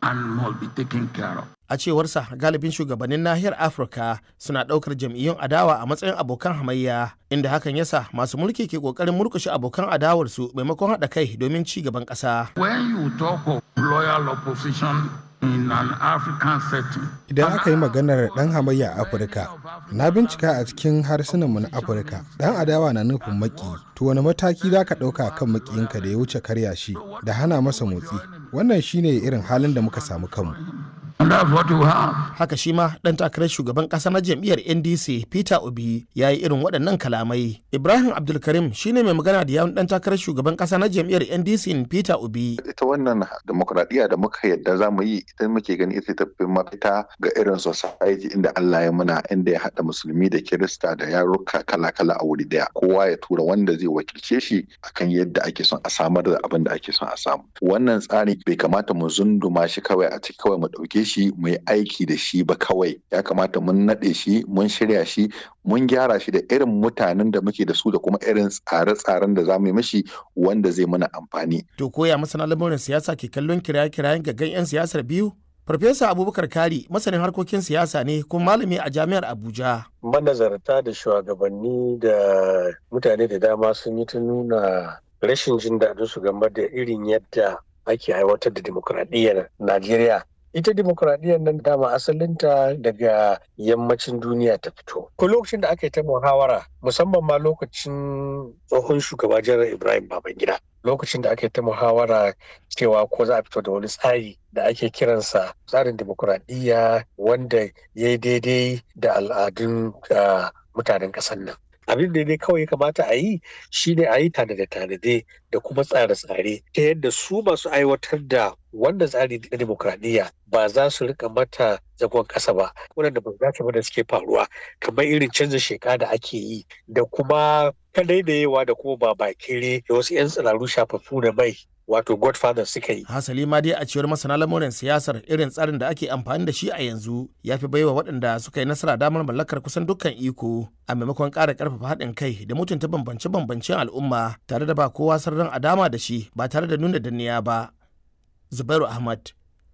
and must be taken care of. A cewarsa galibin shugabannin nahiyar Afirka suna ɗaukar jam'iyyun adawa a matsayin abokan hamayya inda hakan yasa masu mulki ke ƙoƙarin murƙushe abokan adawarsu maimakon haɗa kai domin ci gaban ƙasa. When you talk of loyal opposition in an African setting, Idan aka yi maganar ɗan hamayya a Afirka, na bincika a cikin harsunanmu na Afirka, ɗan adawa na nufin maki, to wani mataki za ka ɗauka kan makiyinka da ya wuce karya shi da hana masa motsi. Wannan shine irin halin da muka samu kanmu. and that's what you have. Haka shi ma ɗan takarar shugaban ƙasa na jam'iyyar NDC Peter Obi ya yi irin waɗannan kalamai. Ibrahim Abdulkarim shine mai magana da yawun ɗan takarar shugaban ƙasa na jam'iyyar NDC Peter Obi. ita wannan demokradiyya da muka yadda za mu yi ita muke gani ita tafi mafita ga irin society inda Allah ya muna inda ya haɗa musulmi da kirista da yaruka kala-kala a wuri daya kowa ya tura wanda zai wakilce shi akan yadda ake son a samar da abin da ake son a samu wannan tsari bai kamata mu zunduma shi kawai a ciki kawai mu ɗauke shi mu yi aiki da shi ba kawai ya kamata mun naɗe shi mun shirya shi mun gyara shi da irin mutanen da muke da su da kuma irin tsare-tsaren da za mu yi mashi wanda zai mana amfani To koya masana lamurin siyasa ke kallon kiraye-kirayen gaggan 'yan siyasar biyu? Farfesa Abubakar Kari masanin harkokin siyasa ne kuma malami a jami'ar Abuja. manazarta da shugabanni da mutane da dama sun yi ta nuna rashin jin daɗin su game da irin yadda ake aiwatar da dimokuraɗiyyar Najeriya. Ita dimokuraɗiyyar nan dama asalinta daga yammacin duniya ta fito. Ko lokacin da aka yi ta muhawara musamman ma lokacin tsohon shugaba janar Ibrahim Babangida. Lokacin da aka yi ta muhawara cewa ko za a fito da wani tsari da ake kiransa tsarin dimokuraɗiyya wanda ya yi daidai da al'adun ah, mutanen ƙasar nan. Abin da dai kawai ya kamata a yi shine a yi tanade-tanade da kuma tsare-tsare ta yadda su masu aiwatar da wannan tsari na dimokuraɗiyya ba za su rika mata zagon ƙasa ba waɗanda ba za ba da suke faruwa kamar irin canza sheka da ake yi da kuma kadaidayewa da kuma ba bakere da wasu 'yan tsiraru shafaffu da mai wato godfather suka yi Hasali ma dai a cewar masana lamurin siyasar irin tsarin da ake amfani da shi a yanzu ya fi baiwa waɗanda suka yi nasara damar mallakar kusan dukkan iko a maimakon ƙara ƙarfafa haɗin kai da mutunta bambance-bambancen al'umma tare da ba kowa sirrin a dama da shi ba tare da nuna danniya ba. Zubairu Ahmad,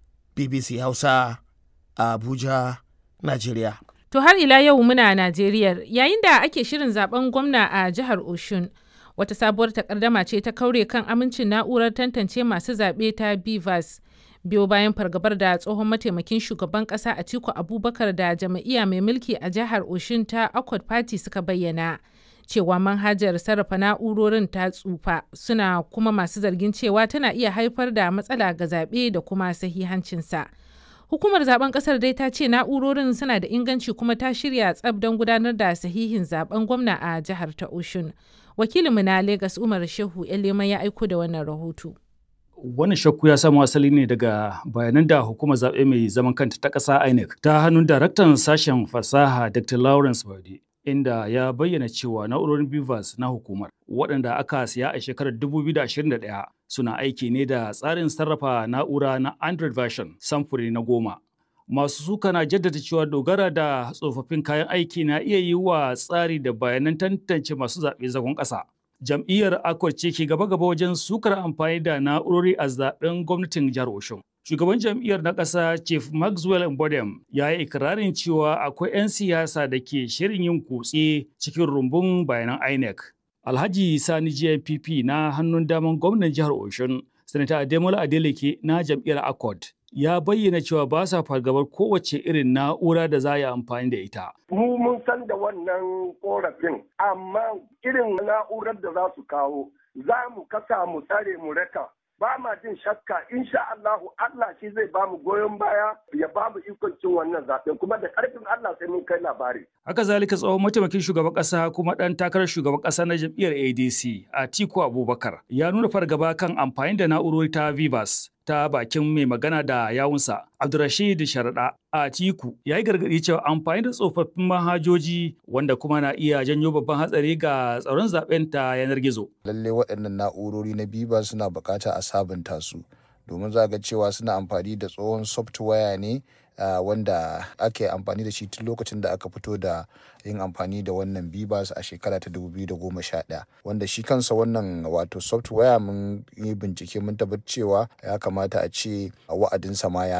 BBC Hausa, Abuja, Najeriya. To har ila yau muna Najeriya yayin da ake shirin zaben gwamna a jihar Oshun. Wata sabuwar takardama ce ta kaure kan amincin na'urar tantance masu zaɓe ta BVAS. Biyo bayan fargabar da tsohon mataimakin shugaban ƙasa Atiku Abubakar da jam'iyya mai mulki a jihar Oshun ta Accord Party suka bayyana. Cewa manhajar sarrafa na'urorin ta tsufa suna kuma masu zargin cewa tana iya haifar da matsala ga zaɓe da kuma sahihancinsa. Hukumar zaben kasar dai ta ce na'urorin suna da inganci kuma ta shirya tsab don gudanar da sahihin zaben gwamna a jihar ta Oshun. Wakilinmu na Legas Umar Shehu Elema ya aiko da wannan rahoto. Wannan shakku ya samo asali ne daga bayanan da hukumar zaɓe mai zaman kanta ta ƙasa INEC ta hannun daraktan sashen fasaha Dr. Lawrence Bade. Inda ya bayyana cewa na'urorin BIVAS na hukumar waɗanda aka siya a shekarar 2021 suna aiki ne da tsarin sarrafa na'ura na Android version samfuri na goma. Masu suka na jaddada cewa dogara da tsofaffin kayan aiki na iya yi wa tsari da bayanan tantance masu zaɓe zagon ƙasa. Jam'iyyar Accord ce ke gaba-gaba wajen sukar amfani da na'urori a zaɓen gwamnatin jihar Oshun. Shugaban jam'iyyar na ƙasa Chief Maxwell Mbodem ya yi ikirarin cewa akwai 'yan siyasa da ke shirin yin kutse cikin rumbun bayanan INEC. Alhaji Sani GNPP na hannun daman gwamnan jihar Oshun, Sanata Ademola Adeleke na jam'iyyar Accord ya bayyana cewa ba sa fargabar kowace irin na'ura da za a yi amfani da ita. mu mun san da wannan korafin amma irin na'urar da za su kawo za mu kasa mu tsare mu raka ba ma jin shakka insha Allahu Allah shi zai ba mu goyon baya ya ba mu ikon cin wannan zaɓen kuma da ƙarfin Allah sai mun kai labari. Haka zalika tsohon mataimakin shugaban ƙasa kuma ɗan takarar shugaban ƙasa na jam'iyyar ADC Atiku Abubakar ya nuna fargaba kan amfani da na'urori ta Vivas ta bakin mai magana da yawunsa Abdurrashid Sharaɗa Atiku ya yi gargaɗi cewa amfani da tsofaffin manhajoji wanda kuma na iya janyo babban hatsari ga tsaron zaben ta yanar gizo. lalle waɗannan na'urori na biba suna bukata a sabunta su domin za ga cewa suna amfani da tsohon software ne uh, wanda ake amfani da shi tun lokacin da aka fito da yin amfani da wannan bibas a shekara ta 2011 wanda shi kansa wannan wato software mun yi bincike mun tabbatar cewa ya kamata a ce wa'adinsa ma ya